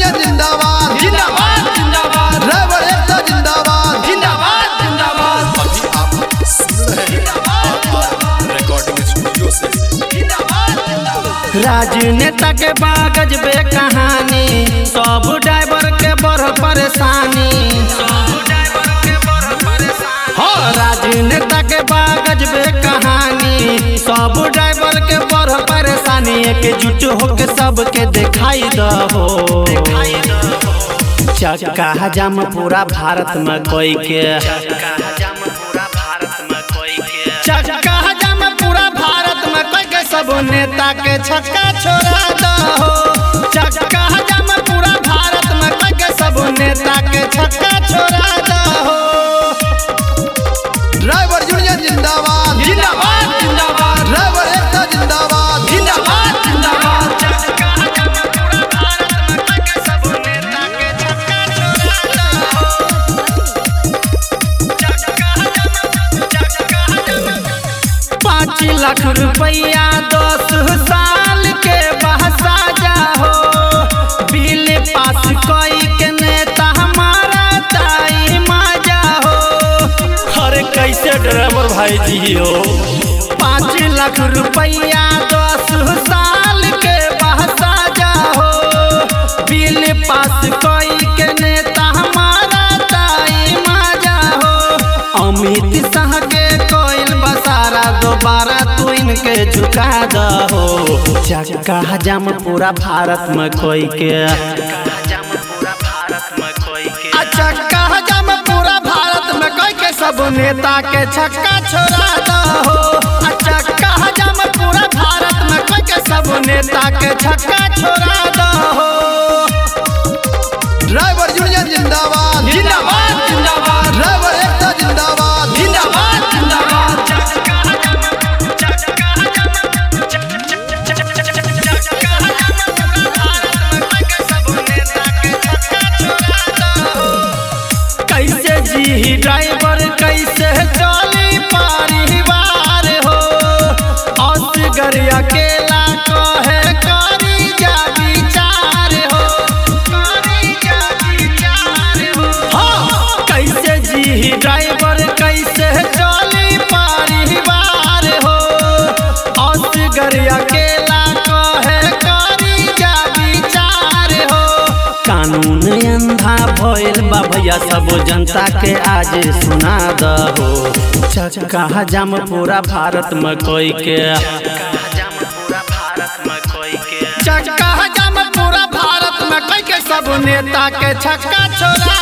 union जिंदाबाद जिंदाबाद जिंदाबाद ड्राइवर एकता जिंदाबाद जिंदाबाद जिंदाबाद अभी आप सुन रहे हैं रिकॉर्डिंग स्टूडियो से राजनेता के बागज बे कहानी सब ड्राइवर के बड़ परेशानी हाँ राजनेता के बागज बे कहानी सब ड्राइवर के बड़ परेशानी एकजुट होके सबके दिखाई दहो चक्का जाम पूरा भारत में कोई के चक्का जाम पूरा भारत में कोई के सब नेता के छक्का छोड़ा दो चक्का जाम पूरा भारत में कोई के सब नेता के छक्का छोड़ा दो ड्राइवर यूनियन जिंदाबाद जिंदाबाद जिंदाबाद ड्राइवर एकता जिंदाबाद जिंदाबाद जिंदाबाद चक्का जाम पूरा भारत में कोई के सब नेता के छक्का छोड़ा दो पाँच लाख रुपया दस साल के बहसा जाहो बिल पास कोई के नेता हमारा ताई मजा हो अरे कैसे ड्राइवर भाई जी हो पाँच लाख रुपया दस साल के बहसा जाहो बिल पास कोई के नेता हमारा ताई मजा हो अमित शाह के कोयल बसारा दोबारा तू इनके झुका दहो चक्का जाम पूरा भारत में कोई के आ चक्का जाम पूरा भारत में कोई के सब नेता के छक्का छोड़ा दहो आ चक्का जाम पूरा भारत में कोई के सब नेता के छक्का छोड़ा दहो ड्राइवर यूनियन जिंदाबाद जिंदाबाद जिंदाबाद ड्राइवर एकता जिंदाबाद जिंदाबाद जिंदाबाद कैसे जी ड्राइवर कैसे चली परिवार हो असगर अकेला कहे करी जा विचार हो करी जा विचार हो हाँ, कैसे जी ड्राइवर कैसे चली परिवार हो असगर अकेला कहे करी जा विचार हो कानून अंधा भइल बा भैया सब जनता के आज सुना दहो चक्का जाम पूरा भारत में कोई के चक्का जाम पूरा भारत में कोई के सब नेता के छक्का छोड़ा